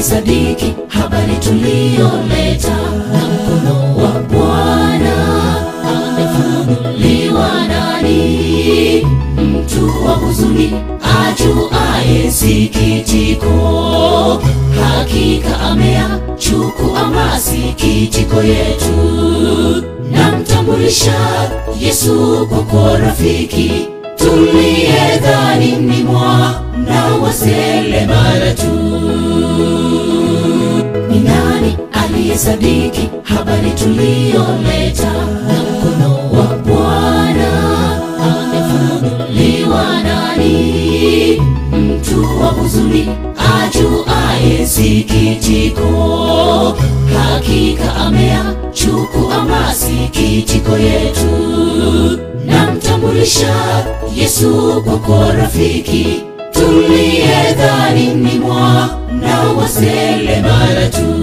aliyesadiki habari tuliyoleta, na mkono wa Bwana amefunuliwa nani? Mtu wa huzuni ajuaye sikitiko, hakika ameyachukua masikitiko yetu. Namtambulisha Yesu kwako rafiki, tuliyedhani ni mwana wa seremala tu. Ni nani aliyesadiki habari tuliyoleta, na mkono wa Bwana amefunuliwa nani? Mtu wa huzuni ajuaye sikitiko, hakika ameyachukua masikitiko yetu. Namtambulisha Yesu kwako rafiki, tuliyedhani ni mwana wa seremala tu.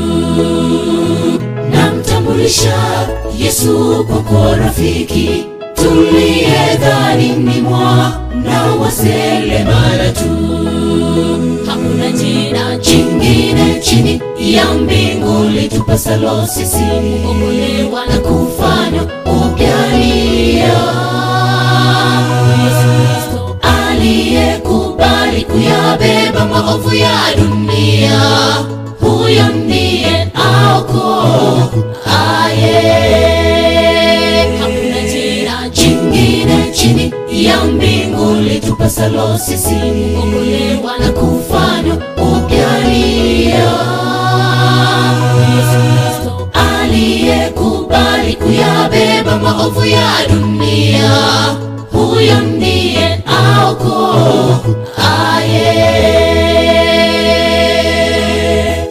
Namtambulisha Yesu kwako rafiki, tuliyedhani ni mwana wa seremala tu. Hakuna jina jingine chini ya mbingu litupasalo sisi kuokolewa na kufanywa upya ni Yesu Kristo aliyekubali kuyabeba maovu ya dunia, huyo ndiye aokoaye. Hakuna jina jingine chini ya mbingu litupasalo sisi kuokolewa na kufanywa upya ni Yesu Kristo aliyekubali kuyabeba maovu ya dunia, huyo ndiye aokoaye.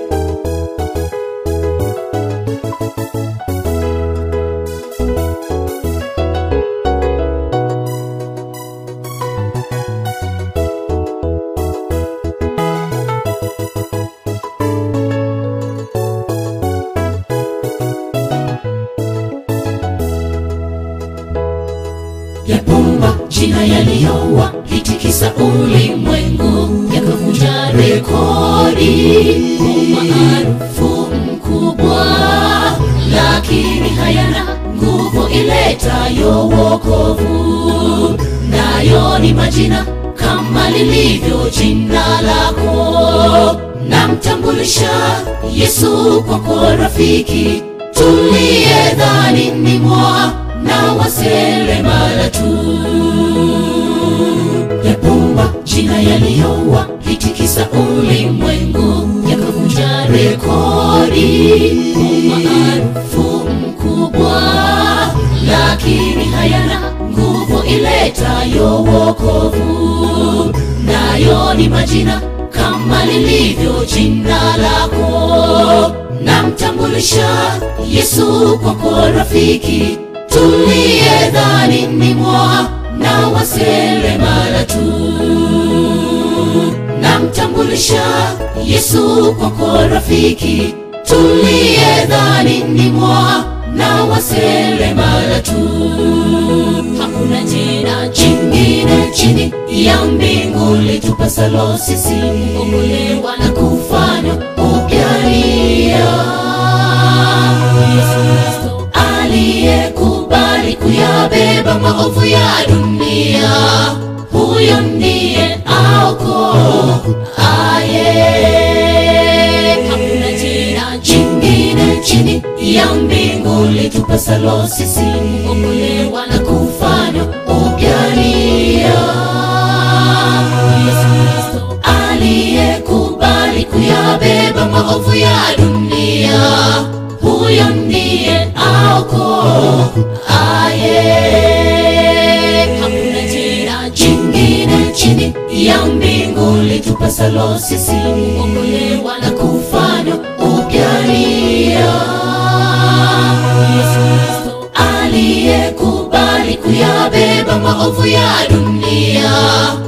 yapumba jina yaliyowa litikisa ulimwengu yakavunja rekodi umaarufu mkubwa lakini hayana nguvu iletayo wokovu nayo ni majina kama lilivyo jina lako namtambulisha yesu kwako rafiki tuliyedhani ni mwana wa seremala tu yapumba jina yaliyowa litikisa ulimwengu yakavunja rekodi umaarufu mkubwa lakini hayana nguvu iletayo wokovu nayo ni majina kama lilivyo jina lako namtambulisha yesu kwako rafiki tuliyedhani ni mwana wa seremala tu namtambulisha yesu kwako rafiki tuliyedhani ni mwana wa seremala tu hakuna jina jingine chini ya mbingu litupasalo sisi kuokolewa na kufanywa upya ni Yesu Kristo aliyekubali kuyabeba maovu ya dunia, huyo ndiye aokoaye. Hakuna jina jingine chini ya mbingu litupasalo sisi kuokolewa na kufanywa upya ni Yesu Kristo aliyekubali kuyabeba maovu ya dunia, huyo ndiye aokoaye. Hakuna jina jingine chini ya mbingu litupasalo sisi kuokolewa na kufanywa upya ni Yesu Kristo aliyekubali kuyabeba maovu ya dunia